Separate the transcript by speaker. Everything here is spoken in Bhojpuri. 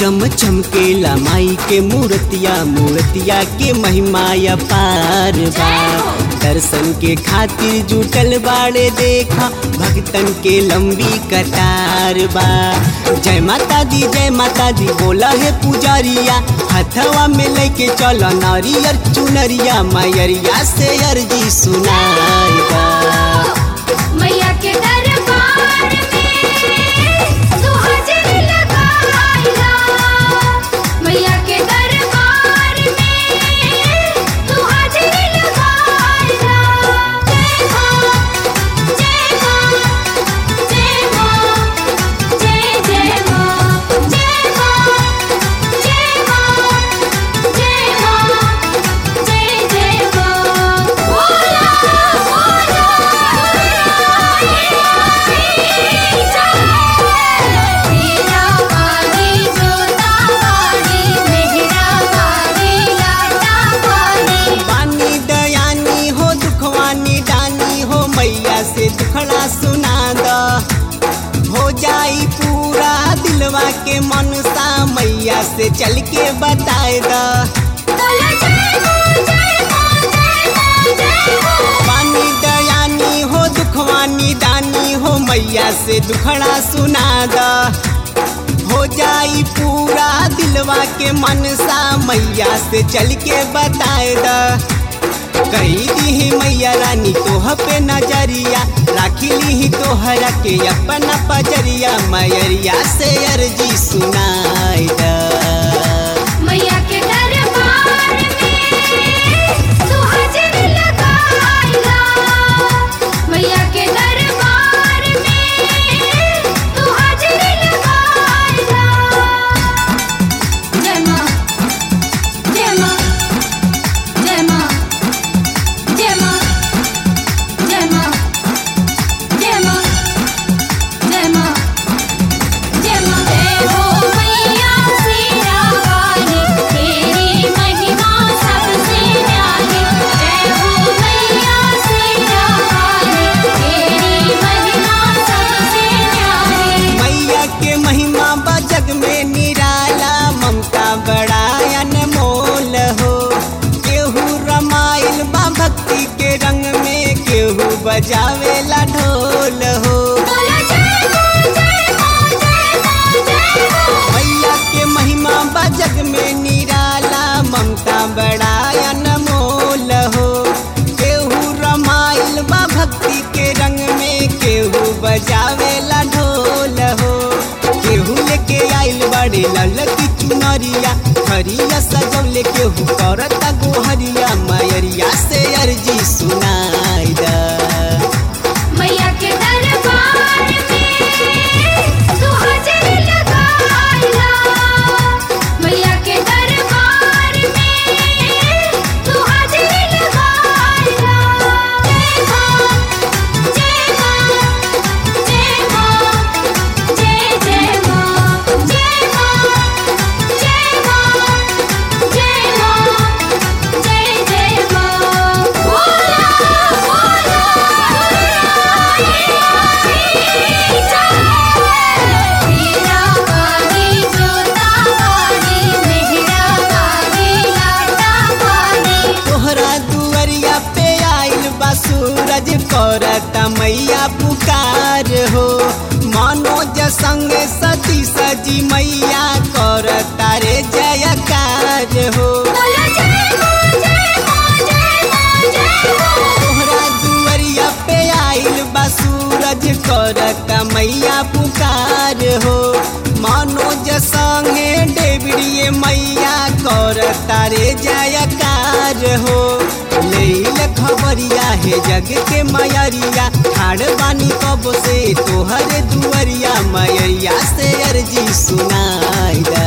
Speaker 1: चम चमकेला माई के मूर्तिया मूर्तिया के महिमा अपार बा दर्शन के खातिर जुटल बाड़े देखा भक्तन के लंबी कतार बा जय माता दी जय माता दी बोला है पुजारिया हथवा में लेके चलो नारियर चुनरिया मैयरिया से अर्जी सुनाई बा
Speaker 2: मैया के दरबार में तू हाजिरी लगाइला मैया के दरबार में तू हाजिरी लगाइला जय मां जय मां जय मां जय जय मां जय मां जय मां जय मां जय जय मां बोला मेरा वाली जोता वाली मेहरा वाली लाटा वाली
Speaker 1: पानी दयानी हो दुखवानी डानी हो मैया से दुखड़ा सुना द हो जाई पूरा दिलवा के मनसा मैया से चल के बताए द
Speaker 2: बोलो जय मां जय मां जय मां जय मां
Speaker 1: पानी दयानी हो दुखवानी दानी हो मैया से दुखड़ा सुना द हो जाई पूरा दिलवा के मनसा मैया से चल के बताए द कही दी मैया रानी तोह पे नजरिया राखी ली तोहरा के अपना पजरिया मैयरिया से अर्जी सुनाई द
Speaker 2: मैया के दरबार में तू हाजिरी लगाइला मैया के दरबार में तू हाजिरी लगाइला जय मां जय मां जय मां जय मां जय मां जय मां जय मां जय मां जय हो मैया सीरा वाली तेरी महिमा सबसे न्यारी जय हो मैया सीरा वाली तेरी महिमा सबसे न्यारी
Speaker 1: मैया के महिमा बा जग में निराला ममता बड़ा अनमोल हो केहू रमाइल बा भक्ति के रंग में केहू बजावेला ढोल हो
Speaker 2: बोलो जय मां जय मां जय मां जय मां
Speaker 1: मैया के महिमा बा जग में निराला ममता बड़ा अनमोल हो केहू रमाइल बा भक्ति के रंग में केहू बजावेला ढोल हो केहू लेके आइल बड़े लल की चुनरिया हरिया सजौले केहू करता गोहरिया मैयरिया से अर्जी सुनाई दा
Speaker 2: मैया के दरबार में तू हाजिरी लगाइला मैया के दरबार में तू हाजिरी लगाइला जय मां जय मां जय मां जय जय मां जय मां जय मां जय मां जय जय मां बोला मेरा वाली जोता वाली मेहरा वाली लाटा वाली
Speaker 1: तोहरा दुअरिया पे आइल बा सूरज करता मैया पुकार हो मनोज संग सती सजी मैया करता रे जयकार हो
Speaker 2: बोलो जय मां जय मां जय मां जय मां
Speaker 1: तोहरा दुअरिया पे आइल बा सूरज करता मैया पुकार हो मनोज संगे डेबड़िए मैया करता रे जयकार हो लेल खबरिया है जग के मयरिया ठाड़ बानी कब से तोहरे दुअरिया मयरिया से अर्जी सुनाई दा